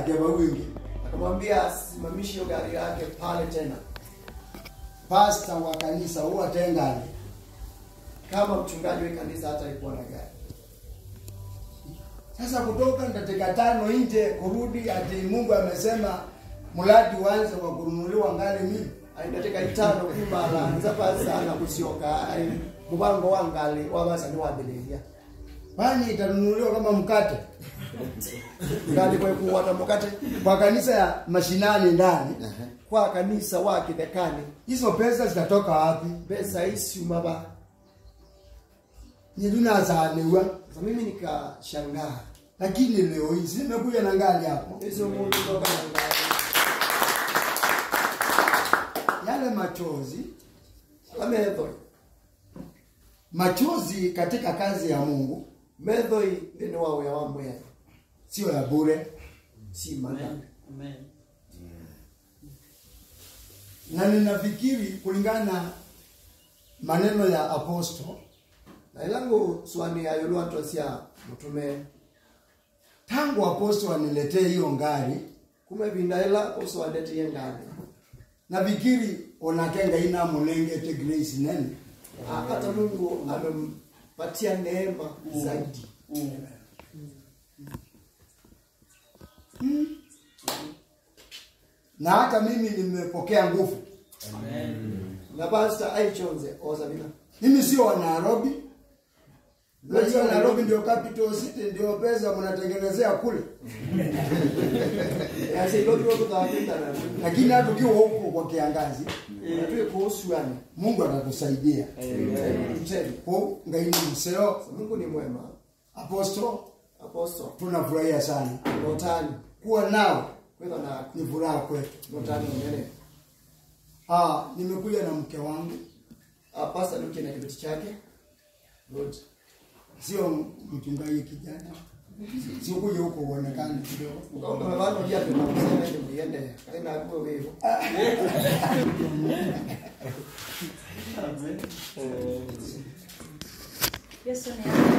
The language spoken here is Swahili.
akeva wingi akamwambia asimamishe hiyo gari yake pale tena pasta wa kanisa huwa tengani kama mchungaji wa kanisa hata alikuwa na gari sasa kutoka dakika tano nje kurudi ati mungu amesema mradi uanze wa kununuliwa ngali mimi aindateka itano kumala nzapa sana kusioka ai mubango wangali wabasani wambelelia kwani itanunuliwa kama mkate ngali kwekuwata mukate kwa kanisa ya mashinani ndani kwa kanisa wa kidekani hizo pesa zitatoka wapi pesa isiumaba nidunazaliwa sasa mimi nikashangaa lakini leo hii zimekuja na ngali hapo hizo mundu toka na ngali yale machozi amethoi machozi katika kazi ya mungu methoi thini wa wia wa mwea sio ya bure si mana Amen. na ninafikiri kulingana na maneno ya aposto na ilangu swani ayolwanto sia mutume tangu aposto aniletee hiyo ngari kume vinaila uswandetiye ngani nafikiri onakenga ina mulengete grace nene Ah, hata mungu amempatia neema zaidi na hata mimi nimepokea nguvu na pasta aichonze osabina mimi sio wa nairobi najua nairobi ndio capital city ndio pesa mnatengenezea kule yasilogilokuthaapindana lakini hata ukiwa huko kwa kiangazi natue kuhusuani mungu atatusaidia mteni ko ngaini mseo mungu ni mwema aposto aposto tunafurahia sana notani kuwa nao kwetha naku ni furaha kwetu notani mnene ah, nimekuja na mke wangu Ah, pasta nuke na kibeti chake good sio mchungaji kijana sikuja huko uonekane kidogo ukamevano viatu nakusema ndiende kaina akuwe wevo Amen. Yesu ni